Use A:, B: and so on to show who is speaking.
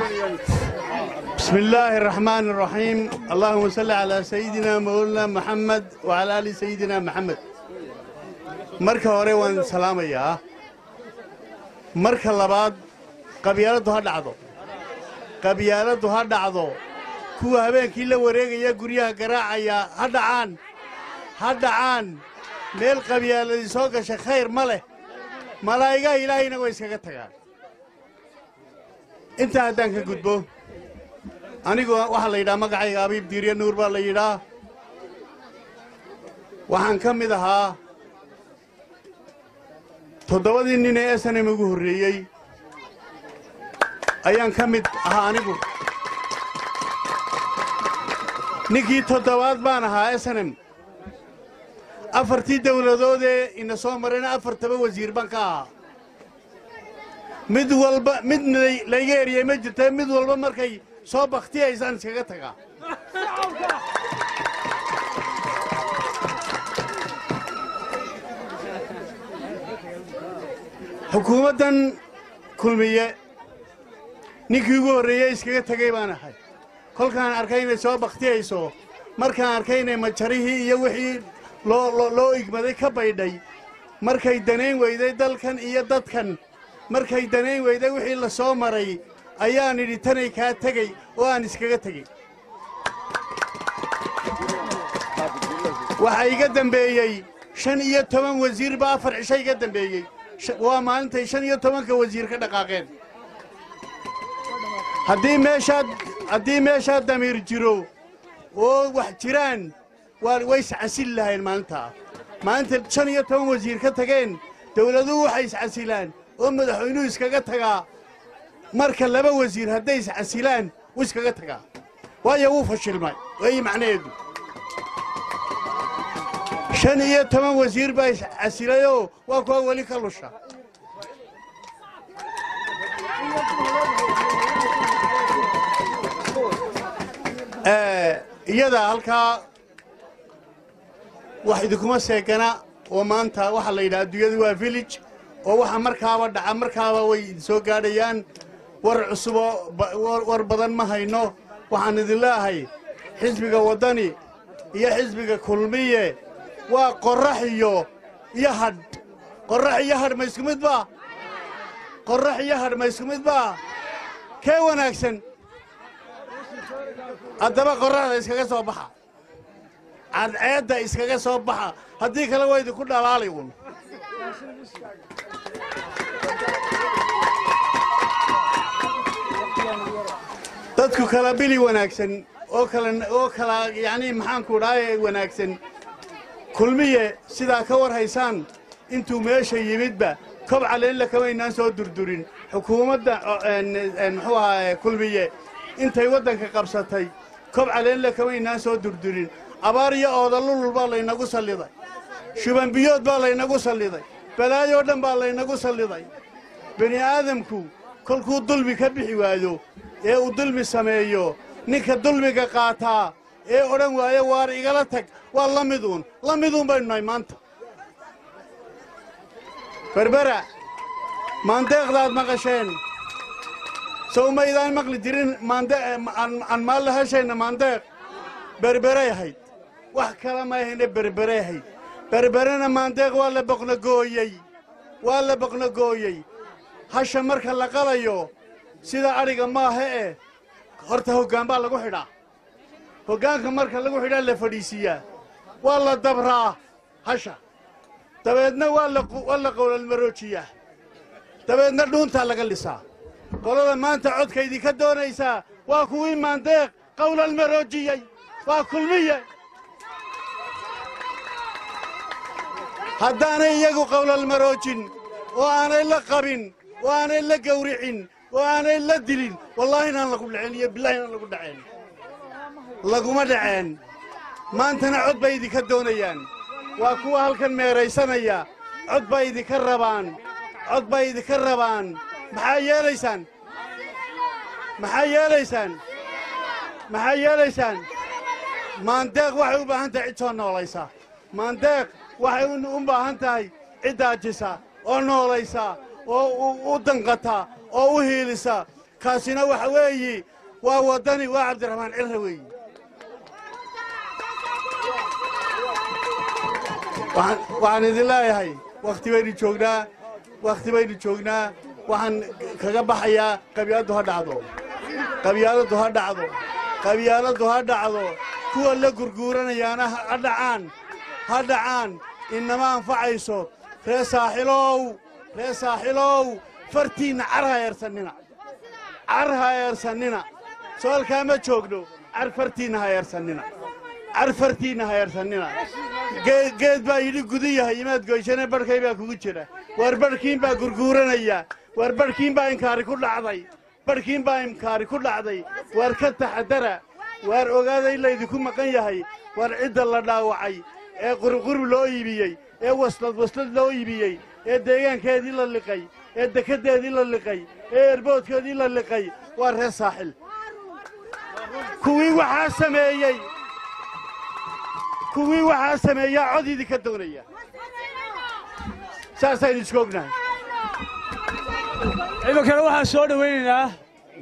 A: بسم الله الرحمن الرحيم اللهم صل على سيدنا مولانا محمد وعلى آل سيدنا محمد marka hore waan salaamayaa marka labaad qabyaaladdu ha dhacdo qabyaaladdu ha dhacdo kuwa habeenkii la wareegaya guryaha garaacaya ha dhacaan ha dhacaan meel qabyaaladii soo gasha khayr ma leh malaa'igaha ilaahayna way iskaga tagaan intaa haddaan ka gudbo anigu waxaa la yidhaha magacayga abiib diirya nuur baa la yidhaa waxaan ka mid ahaa toddobadii nin ee esanem ugu horreeyey ayaan ka mid ahaa anigu ninkii toddobaad baan ahaa esanem afartii dawladoodee ina soo marayna afartaba wasiir baan ka ahaa mid walba mid layga eriyey ma jirta mid walba markay soo bakhtiyaysaan iskaga tagaa xukuumaddan kulmiye ninkii ugu horreeyey iskaga tegay baan ahay kolkaan arkay inay soo bakhtiyayso markaan arkay inay majarihii iyo wixii loo igmaday ka baydhay markay danayn weyday dalkan iyo dadkan markay danayn weyday wixii la soo maray ayaan idhi tanay kaa tegey oo aan iskaga tegey waxaa iga dembeeyey shan iyo toban wasiir baa afar cisho iga dembeeyey waa maalintay shan iyo tobanka wasiir ka dhaqaaqeen haddii meeshaad haddii meeshaa damiir jiro oo wax jiraan waa way iscasil lahayn maalintaa maalinta shan iyo toban wasiir ka tageen dawladuhu waxay iscasilaan oo madaxweynuhu iskaga tagaa marka laba wasiir hadday iscasilaan wuu iskaga tagaa waayo wuu fashilmay weeyi macnaheedu shan iyo toban wasiir baa iscasilayoo waa kuwa weli ka lusha iyada halkaa wax idinkuma seegana oo maanta waxaa la yidhaha adduunyadu waa village oo waxa markaaba dhaca markaaba way idinsoo gaadhayaan war cusuboo war badan ma hayno waxaan idin leeahay xisbiga waddani iyo xisbiga kulmiye waa qorrax iyo iyo hadh qorrax iyo hadh ma isku mid baa qorrax iyo hadh ma isku mid baa kee wanaagsan haddaba qorraxda iskaga soo baxa cadceedda iskaga soo baxa haddii kale waa idinku dhalaalay uun dadku kala bili wanaagsan oo kala oo kala yacnii maxaanku dhahay wanaagsan kulmiye sidaa ka war haysaan intuu meesha yimidba kob caleella kamaynaan soo durdurin xukuumadda muxuu ahaa kulmiye intay waddanka qabsatay kob caleella kamaynaan soo durdurin abaar iyo oodalulul baa laynagu salliday shubanbiyood baa laynagu salliday balaayoo dhan baa laynagu salliday bini aadamku kolkuu dulmi ka bixi waayo ee uu dulmi sameeyo ninka dulmiga qaataa ee odhan waayo waar igala tag waa la miduun la miduun baynu nahay maanta berbera maandeeqdaad maqasheen sow maydaan maqli jirin aan maalla heshayna maandeeq berberay ahayd wax kala ma ahayne berberay ahayd berberena maandeeq waa la boqnogooyey waa la boqnogooyey hasha marka la qalayo sida adhiga maaha eh horta hoggaan baa lagu xidhaa hoggaanka marka lagu xidhaa la fadhiisiiyaa waa la dabraa hasha dabeedna waa la qowlalmaroojiyaa dabeedna dhuuntaa laga lisaa qolada maanta codkaydii ka doonaysaa waa kuwii maandeeq qowlalmaroojiyey waa kulmiye haddaanay iyagu qowlalmaroojin oo aanay la qabin oo aanay la gawricin oo aanay la dilin wallaahi inaan lagu dhaceen iyo billahi inaan lagu dhaceen laguma dhaceen maantana cod bay idinka doonayaan waa kuwa halkan meeraysanaya cod bay idinka rabaan cod bay idinka rabaan maxaa yeelaysaan maxaa yeelaysaan maxaa yeelaysaan maandeeq waxay u baahan tahay cid soo noolaysa maandeeq waxay u baahan tahay cid daajisa oo noolaysa oo u danqata oo u hiilisa kaasina waxa weeyi waa waddani waa cabdiraxmaan cirra weeyi waxaan idin leeyahay wakhti baynu joognaa wakhti baynu joognaa waxaan kaga baxayaa qabyaaladdu ha dhacdo qabyaaladdu ha dhacdo qabyaaladdu ha dhacdo kuwa la gurguuranayaana ha dhacaan ha dhacaan inama anfacayso ree saaxilow ree saaxilow fartiinna car ha eersannina car ha eersannina soolkaa ma joogno car fartiinna ha eersannina car fartiinna ha eersannina geed baa yidhi gudu yahay imaad goyshane barhkay baa kugu jira waar barhkiin baa gurguuranaya waar barhkiin baa inkaari ku dhacday barhkiin baa inkaari ku dhacday waar ka taxadara waar ogaada in laydinku maqan yahay waar cidda la dhaawacay ee qurqurub loo iibiyey ee waslad waslad loo iibiyey ee deegaankeedii la liqay ee dekeddeedii la liqay ee erboodkeedii la liqay waa reer saaxil kuwii waxaa sameeyey kuwii waxaa sameeyaa cod idinka doonaya saasaynu isku ognahay
B: ciidankana waxaan soo dhowaynaynaa